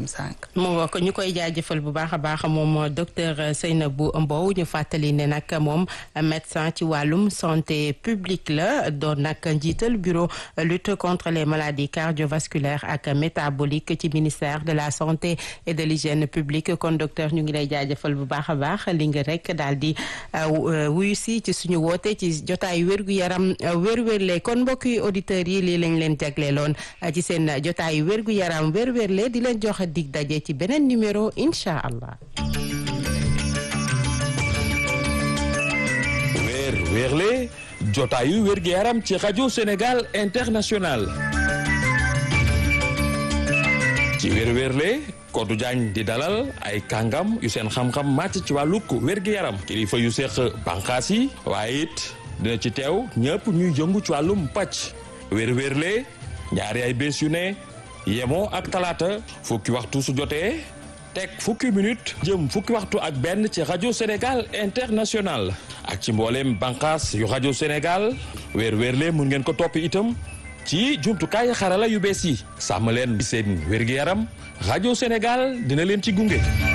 sànq. mu nga ko ñu koy jaajëfal bu baax a baax moom docteur Seynabou Mbow ñu fàttali ne nag moom médecin ci wàllum santé publique la doon nag njiital bureau lutte contre les maladies cardiovasculaires ak métaboliques ci ministère de la santé et de l'hygiène publique kon docteur ñu ngi lay jaajëfal bu baax a baax li nga rek daal di wuyu si ci suñu woote ci jotaayu wérgu yaram wér-wérle kon mbokki auditeurs yi lii lañ leen jagleeloon ci seen jotaayu wérgu yaram wér-wérle di leen joxe dig daje ci beneen numéro incha allah. weer weerle jotaayu wérgu yaram ci rajo Sénégal international ci weer weerle Kodou Diagne di dalal ay kàngam yu seen xam-xam màcc ci wàllug wérgu yaram kilifa yu seq bànqaas yi waaye it dina ci teew ñëpp ñuy jëngu ci wàllum pàcc weer weerle ñaari ay bés yu ne yemoo ak talaata fukki waxtu su jotee teg fukki minute jëm fukki waxtu ak benn ci rajo Sénégal international ak ci mbooleem bànqaas yu rajo Sénégal weer weerle mun ngeen ko topp itam ci jumtukaay xarala yu bees yi sàmm leen seen wér-gi-yaram rajo Sénégal dina leen ci gunge